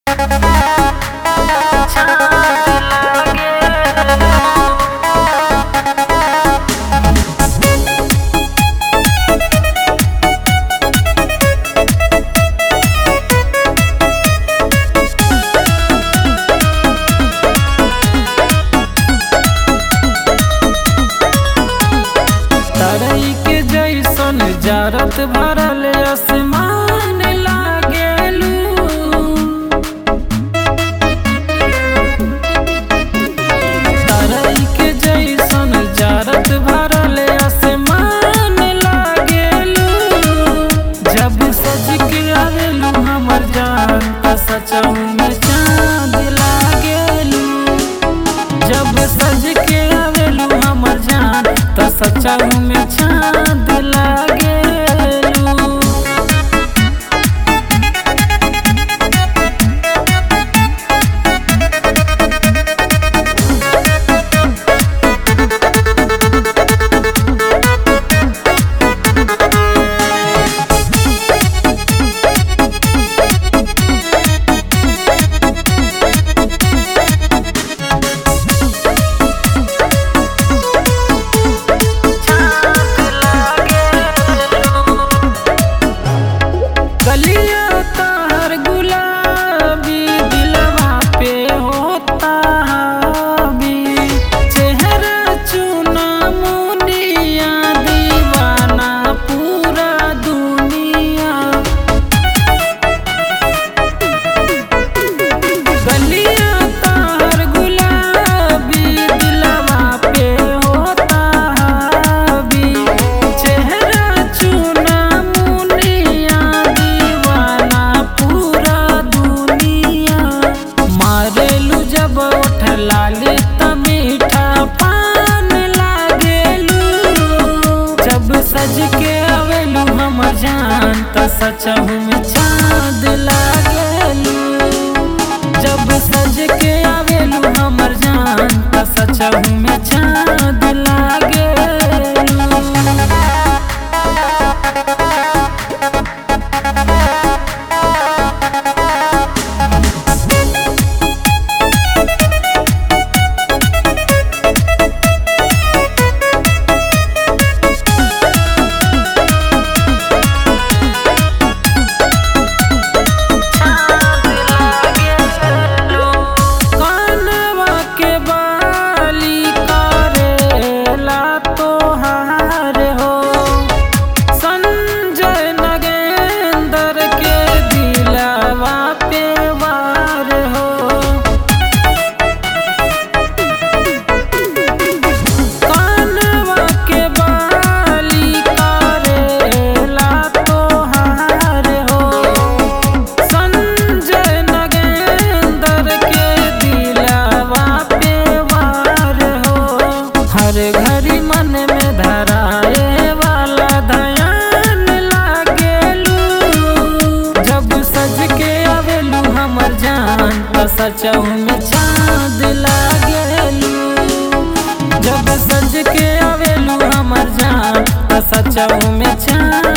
तरई के जैसन जरत भरल आसमान लागेलू तरई के जैसन जरत भरल आसमान लागेलू जब सज के आवेलू हमर जान त सचहु में चांद लागेलू जब सज के आवेलू हमर जान त सचहु में चांद लागेलू गलिया तार गुलाबी दिलवा पे होता हावी चेहरा चुना मुनिया दीवाना पूरा दुनिया गलिया तार गुलाबी दिलवा पे होता हावी चेहरा चुना मुनिया दीवाना पूरा दुनिया मारेलू जब उठ लाली त मीठा पान लागेलू जब सज के आवेलू हमर जान त सचहु में चाँद लागेलू जब सज के आवेलू हमर जान त सचहु में चाँद लागेलू कानवा के बाली करेला तोहार हो संजय नगेंदर के दिलवा पे वार हो कानवा के बाली करेला तोहार हो संजय नगेंदर के दिलवा पे वार हो हर घड़ी मन में धराए वाला धयान लागेलू जब सज के आवेलू हमर जान त सचहु में चाँद लागेलू जब सज के आवेलू हमर जान त सचहु में चाँद